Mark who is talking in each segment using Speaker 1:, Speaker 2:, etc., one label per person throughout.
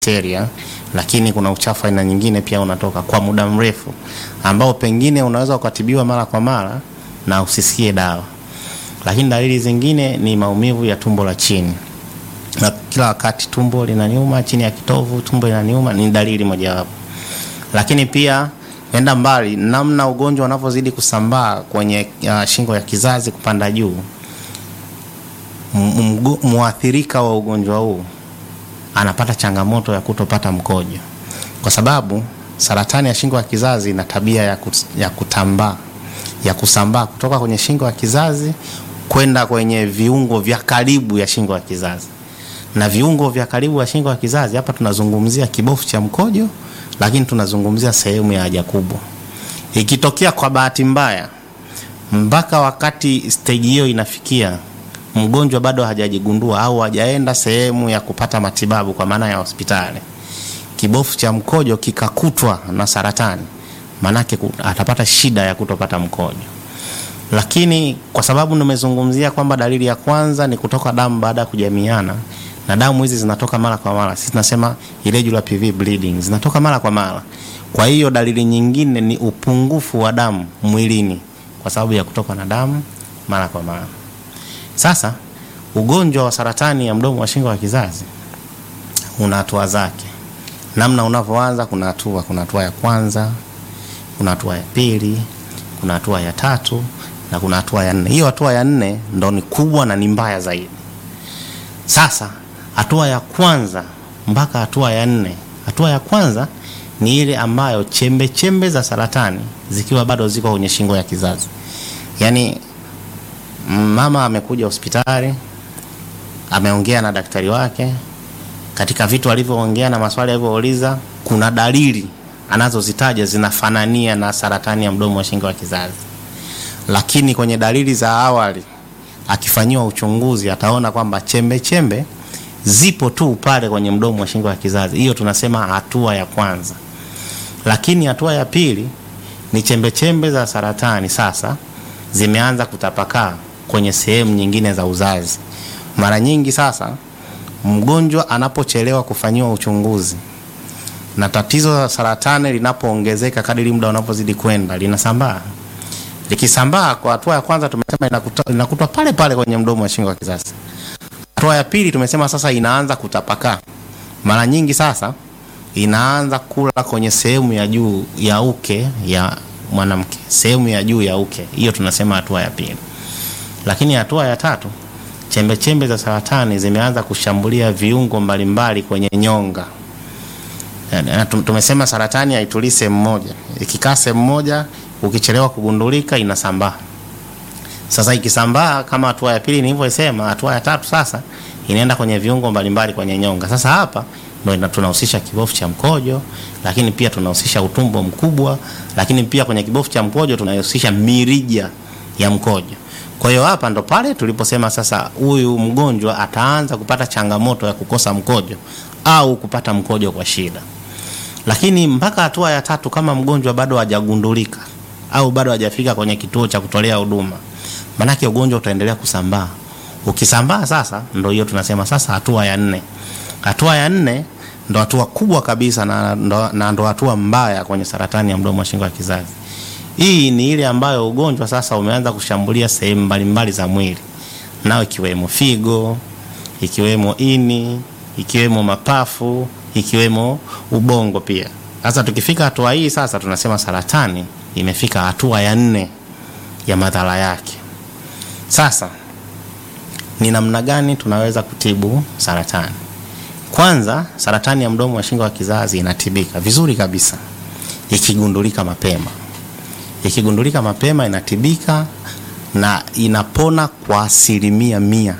Speaker 1: bakteria, lakini kuna uchafu aina nyingine pia unatoka kwa muda mrefu, ambao pengine unaweza ukatibiwa mara kwa mara na usisikie dawa. Lakini dalili zingine ni maumivu ya tumbo la chini, na kila wakati tumbo linaniuma, chini ya kitovu tumbo linaniuma, ni dalili mojawapo. Lakini pia enda mbali, namna ugonjwa unavyozidi kusambaa kwenye uh, shingo ya kizazi kupanda juu, mwathirika wa ugonjwa huu anapata changamoto ya kutopata mkojo, kwa sababu saratani ya shingo ya kizazi ina tabia ya, kut, ya kutambaa ya kusambaa kutoka kwenye shingo ya kizazi kwenda kwenye viungo vya karibu ya shingo ya kizazi. Na viungo vya karibu ya shingo ya kizazi hapa tunazungumzia kibofu cha mkojo, lakini tunazungumzia sehemu ya haja kubwa. Ikitokea kwa bahati mbaya, mpaka wakati stage hiyo inafikia mgonjwa bado hajajigundua au hajaenda sehemu ya kupata matibabu kwa maana ya hospitali, kibofu cha mkojo kikakutwa na saratani, maanake atapata shida ya kutopata mkojo. Lakini kwa sababu nimezungumzia kwamba dalili ya kwanza ni kutoka damu baada ya kujamiana, na damu hizi zinatoka mara kwa mara, sisi tunasema irregular PV bleeding, zinatoka mara kwa mara. Kwa hiyo dalili nyingine ni upungufu wa damu mwilini kwa sababu ya kutoka na damu mara kwa mara. Sasa ugonjwa wa saratani ya mdomo wa shingo ya kizazi una hatua zake, namna unavyoanza. Kuna hatua, kuna hatua ya kwanza, kuna hatua ya pili, kuna hatua ya tatu na kuna hatua ya nne. Hiyo hatua ya nne ndo ni kubwa na ni mbaya zaidi. Sasa hatua ya kwanza mpaka hatua ya nne, hatua ya kwanza ni ile ambayo chembe chembe za saratani zikiwa bado ziko kwenye shingo ya kizazi, yaani mama amekuja hospitali, ameongea na daktari wake. Katika vitu alivyoongea na maswali alivyouliza, kuna dalili anazozitaja zinafanania na saratani ya mdomo wa shingo ya kizazi, lakini kwenye dalili za awali akifanyiwa uchunguzi ataona kwamba chembe chembe zipo tu pale kwenye mdomo wa shingo ya kizazi. Hiyo tunasema hatua ya kwanza, lakini hatua ya pili ni chembe chembe za saratani sasa zimeanza kutapakaa kwenye sehemu nyingine za uzazi. Mara nyingi sasa mgonjwa anapochelewa kufanyiwa uchunguzi na tatizo la saratani linapoongezeka kadiri muda unapozidi kwenda linasambaa. Likisambaa kwa hatua ya kwanza tumesema inakutwa, inakutwa pale pale kwenye mdomo wa shingo ya kizazi. Hatua ya pili tumesema sasa inaanza kutapakaa. Mara nyingi sasa inaanza kula kwenye sehemu ya juu ya uke ya mwanamke, sehemu ya juu ya uke. Hiyo tunasema hatua ya pili. Lakini hatua ya tatu, chembe chembe za saratani zimeanza kushambulia viungo mbalimbali kwenye nyonga. Tumesema saratani haitulii sehemu moja, ikikaa sehemu moja, ukichelewa kugundulika inasambaa. Sasa ikisambaa kama hatua ya pili nilivyosema, hatua ya tatu sasa inaenda kwenye viungo mbalimbali kwenye nyonga. Sasa hapa ndio tunahusisha kibofu cha mkojo, lakini pia tunahusisha utumbo mkubwa, lakini pia kwenye kibofu cha mkojo tunahusisha mirija ya mkojo. Kwa hiyo hapa ndo pale tuliposema sasa huyu mgonjwa ataanza kupata changamoto ya kukosa mkojo au kupata mkojo kwa shida. Lakini mpaka hatua ya tatu, kama mgonjwa bado hajagundulika au bado hajafika kwenye kituo cha kutolea huduma, manake ugonjwa utaendelea kusambaa. Ukisambaa sasa, ndo hiyo tunasema sasa hatua ya nne. Hatua ya nne ndo hatua kubwa kabisa na ndo, na ndo hatua mbaya kwenye saratani ya mdomo wa shingo ya kizazi. Hii ni ile ambayo ugonjwa sasa umeanza kushambulia sehemu mbalimbali za mwili, nao ikiwemo figo, ikiwemo ini, ikiwemo mapafu, ikiwemo ubongo pia. Sasa tukifika hatua hii sasa tunasema saratani imefika hatua ya nne ya madhara yake. Sasa ni namna gani tunaweza kutibu saratani? Kwanza, saratani ya mdomo wa shingo ya kizazi inatibika vizuri kabisa ikigundulika mapema. Ikigundulika mapema inatibika na inapona kwa asilimia mia.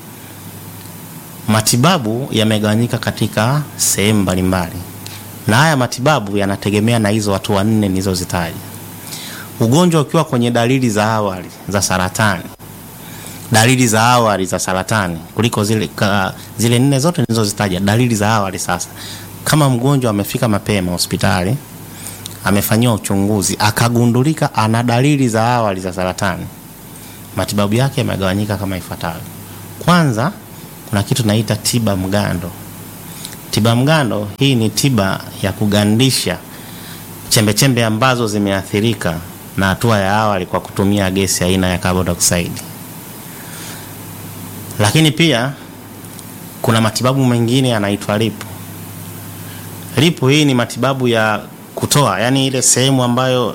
Speaker 1: Matibabu yamegawanyika katika sehemu mbalimbali, na haya matibabu yanategemea na hizo hatua nne nilizozitaja. Ugonjwa ukiwa kwenye dalili za awali za saratani dalili za awali za saratani kuliko zile, ka, zile nne zote nilizozitaja, dalili za awali. Sasa kama mgonjwa amefika mapema hospitali, amefanyiwa uchunguzi, akagundulika ana dalili za awali za saratani, matibabu yake yamegawanyika kama ifuatavyo. Kwanza kuna kitu naita tiba mgando. Tiba mgando hii ni tiba ya kugandisha chembechembe ambazo zimeathirika na hatua ya awali kwa kutumia gesi aina ya carbon dioxide. Lakini pia kuna matibabu mengine yanaitwa lipo. Lipo hii ni matibabu ya kutoa, yani ile sehemu ambayo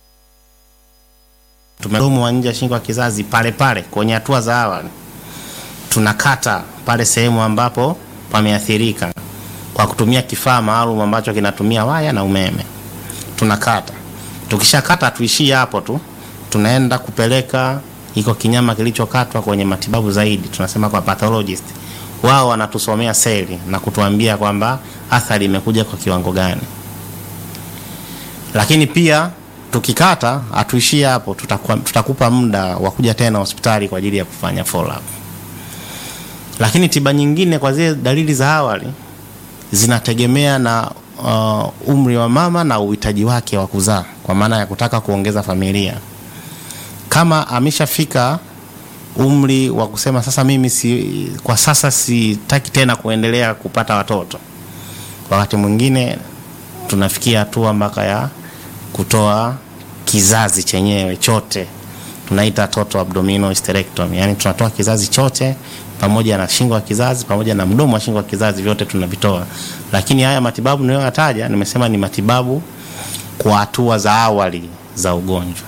Speaker 1: tumedomo wa nje ya shingo ya kizazi pale pale kwenye hatua za awali, tunakata pale sehemu ambapo pameathirika kwa kutumia kifaa maalum ambacho kinatumia waya na umeme. Tunakata, tukishakata tuishie hapo tu, tunaenda kupeleka iko kinyama kilichokatwa kwenye matibabu zaidi, tunasema kwa pathologist. Wao wanatusomea seli na kutuambia kwamba athari imekuja kwa kiwango gani. Lakini pia tukikata hatuishie hapo, tutakuwa, tutakupa muda wa kuja tena hospitali kwa ajili ya kufanya follow up. Lakini tiba nyingine kwa zile dalili za awali zinategemea na uh, umri wa mama na uhitaji wake wa kuzaa, kwa maana ya kutaka kuongeza familia. Kama ameshafika umri wa kusema sasa, mimi si, kwa sasa sitaki tena kuendelea kupata watoto, wakati mwingine tunafikia hatua mpaka ya kutoa kizazi chenyewe chote, tunaita total abdominal hysterectomy, yani tunatoa kizazi chote pamoja na shingo ya kizazi pamoja na mdomo wa shingo ya kizazi, vyote tunavitoa. Lakini haya matibabu niliyoyataja, nimesema ni matibabu kwa hatua za awali za ugonjwa.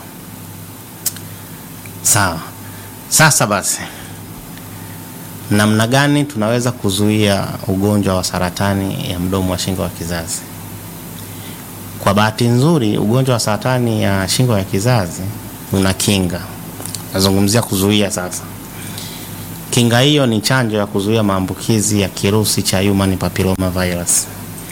Speaker 1: Sawa. Sasa basi, namna gani tunaweza kuzuia ugonjwa wa saratani ya mdomo wa shingo ya kizazi? Kwa bahati nzuri, ugonjwa wa saratani ya shingo ya kizazi una kinga. Nazungumzia kuzuia sasa. Kinga hiyo ni chanjo ya kuzuia maambukizi ya kirusi cha human papilloma virus.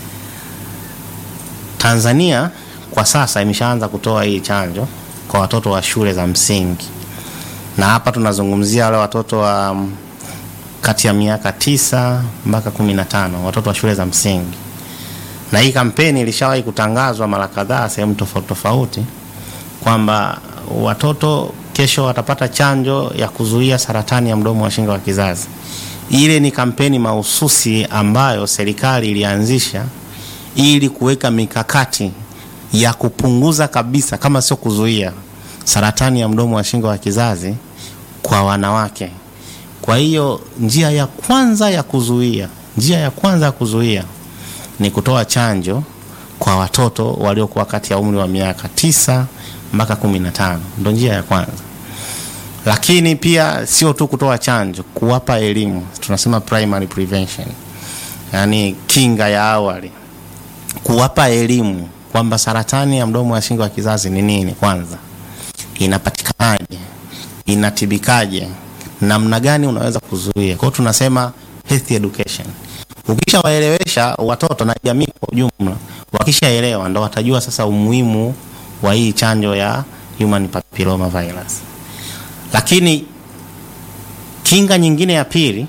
Speaker 1: Tanzania kwa sasa imeshaanza kutoa hii chanjo kwa watoto wa shule za msingi, na hapa tunazungumzia wale watoto wa um, kati ya miaka tisa mpaka kumi na tano watoto wa shule za msingi. Na hii kampeni ilishawahi kutangazwa mara kadhaa sehemu tofauti tofauti kwamba watoto kesho watapata chanjo ya kuzuia saratani ya mdomo wa shingo wa kizazi. Ile ni kampeni mahususi ambayo serikali ilianzisha ili kuweka mikakati ya kupunguza kabisa, kama sio kuzuia, saratani ya mdomo wa shingo wa kizazi kwa wanawake. Kwa hiyo njia ya kwanza ya kuzuia, njia ya kwanza ya kuzuia ni kutoa chanjo kwa watoto waliokuwa kati ya umri wa miaka tisa mpaka kumi na tano, ndo njia ya kwanza lakini pia sio tu kutoa chanjo, kuwapa elimu, tunasema primary prevention, yaani kinga ya awali, kuwapa elimu kwamba saratani ya mdomo wa shingo wa kizazi ni nini, kwanza inapatikanaje, inatibikaje, namna gani unaweza kuzuia. Kwa hiyo tunasema health education. Ukishawaelewesha watoto na jamii kwa ujumla, wakishaelewa ndo watajua sasa umuhimu wa hii chanjo ya human papilloma virus. Lakini kinga nyingine ya pili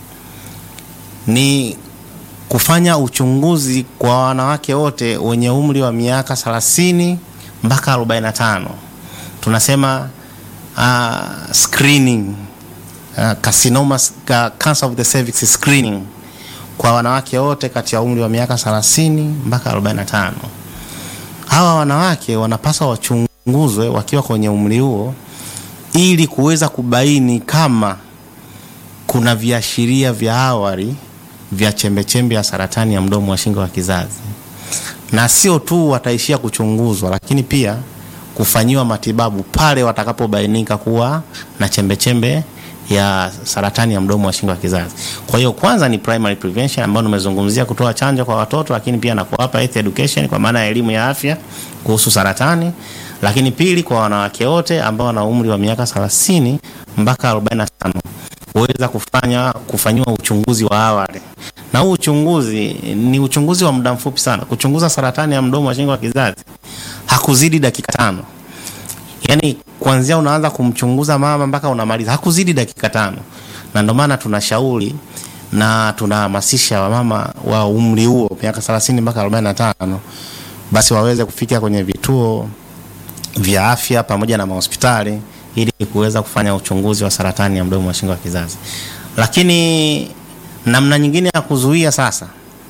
Speaker 1: ni kufanya uchunguzi kwa wanawake wote wenye umri wa miaka 30 mpaka 45. Tunasema uh, screening uh, carcinoma uh, cancer of the cervix screening kwa wanawake wote kati ya umri wa miaka 30 mpaka 45. Hawa wanawake wanapaswa wachunguzwe wakiwa kwenye umri huo ili kuweza kubaini kama kuna viashiria vya awali vya chembechembe ya saratani ya mdomo wa shingo wa kizazi, na sio tu wataishia kuchunguzwa, lakini pia kufanyiwa matibabu pale watakapobainika kuwa na chembechembe ya saratani ya mdomo wa shingo wa kizazi. Kwa hiyo kwanza ni primary prevention ambayo nimezungumzia kutoa chanjo kwa watoto, lakini pia na kuwapa health education kwa maana ya elimu ya afya kuhusu saratani lakini pili kwa wanawake wote ambao wana umri wa miaka 30 mpaka 45 kuweza kufanya kufanyiwa uchunguzi wa awali, na huu uchunguzi ni uchunguzi wa muda mfupi sana. Kuchunguza saratani ya mdomo wa shingo wa kizazi hakuzidi dakika tano, yaani kuanzia unaanza kumchunguza mama mpaka unamaliza hakuzidi dakika tano, na ndio maana tunashauri na tunahamasisha wamama wa umri huo miaka 30 mpaka 45 basi waweze kufika kwenye vituo vya afya pamoja na mahospitali ili kuweza kufanya uchunguzi wa saratani ya mdomo wa shingo wa kizazi. Lakini namna nyingine ya kuzuia sasa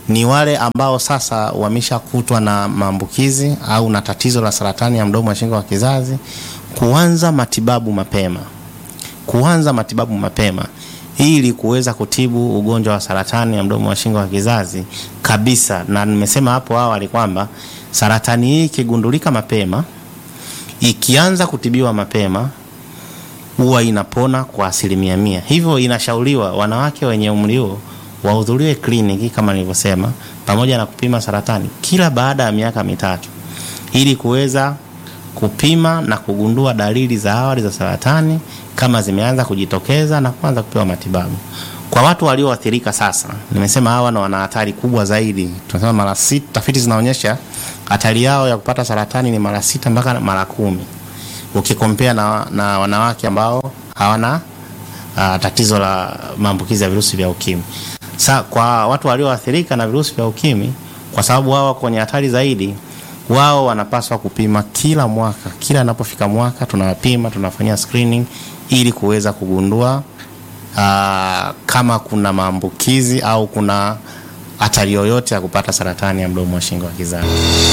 Speaker 1: ni wale ambao sasa wameshakutwa na maambukizi au na tatizo la saratani ya mdomo wa shingo wa kizazi, kuanza matibabu mapema, kuanza matibabu mapema ili kuweza kutibu ugonjwa wa saratani ya mdomo wa shingo wa kizazi kabisa. Na nimesema hapo awali kwamba saratani hii ikigundulika mapema, ikianza kutibiwa mapema, huwa inapona kwa asilimia mia. Hivyo inashauriwa wanawake wenye umri huo wahudhurie kliniki kama nilivyosema, pamoja na kupima saratani kila baada ya miaka mitatu ili kuweza kupima na kugundua dalili za awali za saratani kama zimeanza kujitokeza na kuanza kupewa matibabu. Kwa watu walioathirika sasa, nimesema hawa na wana hatari kubwa zaidi, tunasema mara sita. Tafiti zinaonyesha hatari yao ya kupata saratani ni mara sita mpaka mara kumi ukikompea na, na wanawake ambao hawana uh, tatizo la maambukizi ya virusi vya ukimwi. Sa, kwa watu walioathirika na virusi vya ukimwi, kwa sababu wao wako kwenye hatari zaidi, wao wanapaswa kupima kila mwaka. Kila anapofika mwaka tunawapima, tunafanyia screening ili kuweza kugundua uh, kama kuna maambukizi au kuna hatari yoyote ya kupata saratani ya mdomo wa shingo wa kizazi.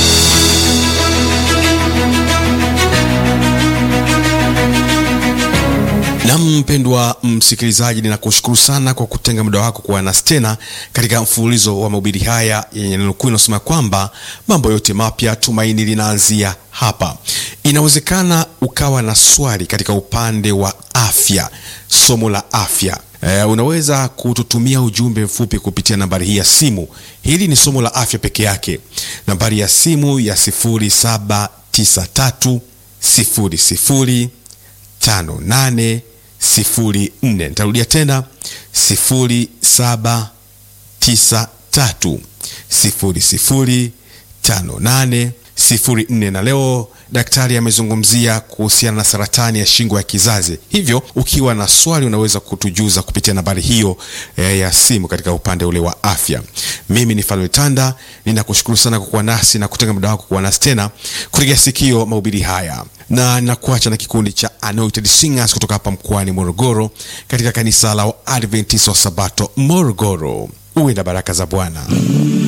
Speaker 2: Na mpendwa msikilizaji, ninakushukuru sana kwa kutenga muda wako kuwa nasi tena katika mfululizo wa mahubiri haya yenye neno kuu inasema kwamba mambo yote mapya, tumaini linaanzia hapa. Inawezekana ukawa na swali katika upande wa afya, somo la afya. E, unaweza kututumia ujumbe mfupi kupitia nambari hii ya simu. Hili ni somo la afya peke yake, nambari ya simu ya 0793 00 58 04. Nitarudia tena 0793 00 58 04. Na leo daktari amezungumzia kuhusiana na saratani ya shingo ya kizazi, hivyo ukiwa na swali unaweza kutujuza kupitia nambari hiyo eh, ya simu katika upande ule wa afya. Mimi ni Falme Tanda, ninakushukuru sana kwa kuwa nasi na kutenga muda wako kuwa nasi tena kutegea sikio mahubiri haya na ninakuacha na kikundi cha Anointed Singers kutoka hapa mkoani Morogoro katika kanisa la Adventist wa Sabato Morogoro. Uwe na baraka za Bwana.